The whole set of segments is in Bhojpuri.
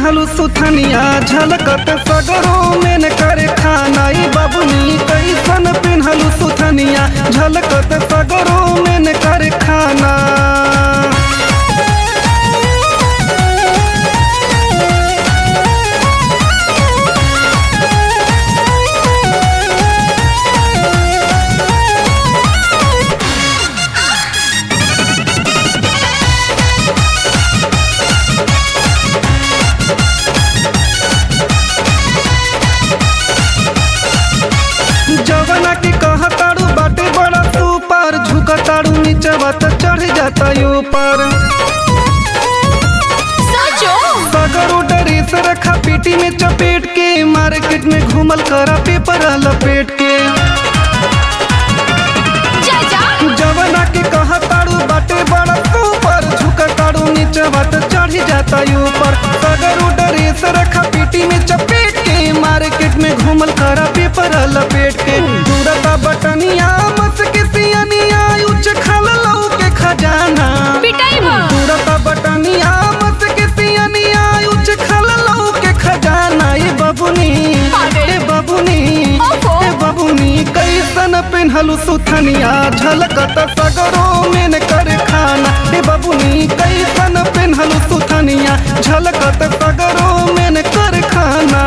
पेन्हलू सुथनिया झलकत सगरो में करे खाना ई बबुनी कैसन पेन्हलू सुथनिया झलकत सगरो में करे खाना जवना के कहताड़ू बाटे बड़ा सुपर झुकताड़ू नीचवा त चढ़ जाता ऊपर सचो सगरो ड्रेस रखा पेटी में चपेट के मार्केट में घूमल करा पेपर लपेट के जा जा जवना के कहताड़ू बाटे बड़ा सुपर झुकताड़ू नीचवा त चढ़ जाता ऊपर सगरो ड्रेस रखा पेटी में चपेट के मार्केट में घूमल करा पेपर लपेट के दूरता बटनिया मस के सियनिया उच्च खल लऊ के खजाना पिटाई बा पूरता बटनिया मत के सियनिया उच्च खल लऊ के खजाना ए बबुनी अरे। ए बबुनी ओहो। ए बबुनी कैसन पेन्हलू सुथनिया झलकत सगरो में कर खाना ए बबुनी कैसन पेन्हलू सुथनिया झलकत सगरो में कर खाना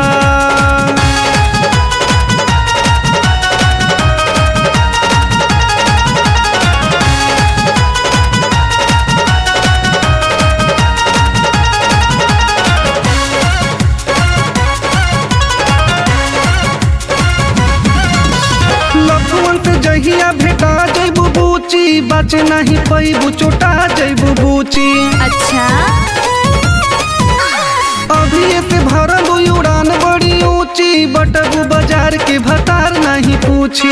लखुअन से जहिया भेटा जैबू बूची बच नहीं पैबू चोटा जैबू बूची अच्छा अभी से भरल उड़ान बड़ी ऊंची बटबू बाजार के भतार नहीं पूछी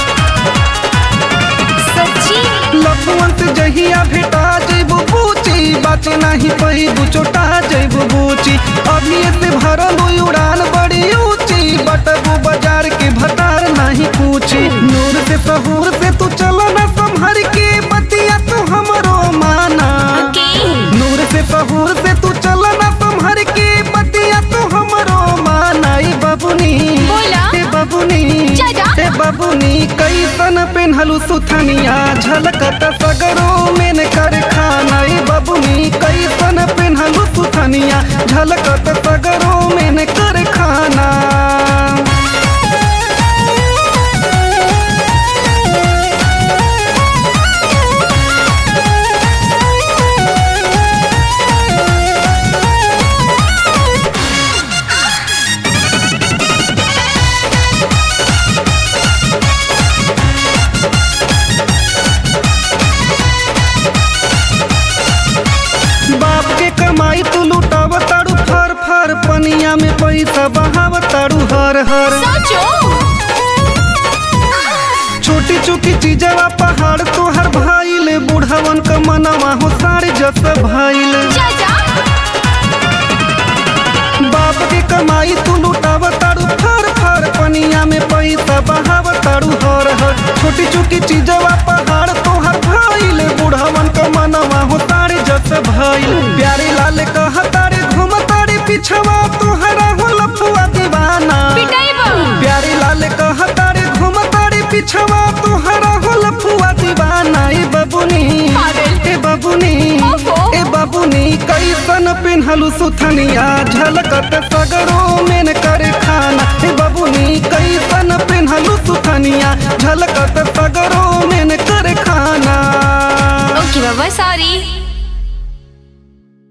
सच्ची लखुअन से जहिया भेटा जैबू बूची बच नहीं पैबू चोटा जैबू बूची अभी से भरल उड़ान बड़ी ऊंची बटबू बाजार के भतार नहीं पूछी नूर से सहूर से तू चलो ना संभर के बतिया तू हमरो माना के नूर से सहूर से तू चल ना तुम्हार के बतिया तू हमरो माना ए बबुनी बोला। ए बबुनी जा जा। ए बबुनी कैसन पेन्हलू सुथनिया झलकत सगरो में कर खाना ए बबुनी कैसन पेन्हलू सुथनिया झलकत सगरो में कर खाना बाप के कमाई तू लुटाव ताड़ू फर फर पनिया में पैसा बहाव ताड़ू हर हर सचो छोटी चुकी चीजवा पहाड़ तोहर भाईल बुढ़वन क मनवा हो सारे जस भाईल जा जा बाप के कमाई तू लुटाव ताड़ू फर फर पनिया में पैसा बहाव ताड़ू हर हर छोटी चुकी चीजवा पहाड़ तोहर भाईल बुढ़वन क मनवा हो सारे जस भाईल प्यारे लाल कह तारे घूम तारे पिछवा तोहरा हो लफुआ दीवाना पिटाई बा प्यारे लाल कह तारे घूम तारे पिछवा तोहरा हो लफुआ दीवाना ए बबुनी पागल। ए बबुनी ओहो। ए बबुनी कैसन पेन्हलू सुथनिया झलकत सगरो में कर खाना ए बबुनी कैसन पेन्हलू सुथनिया झलकत सगरो में कर खाना ओके बाबा सॉरी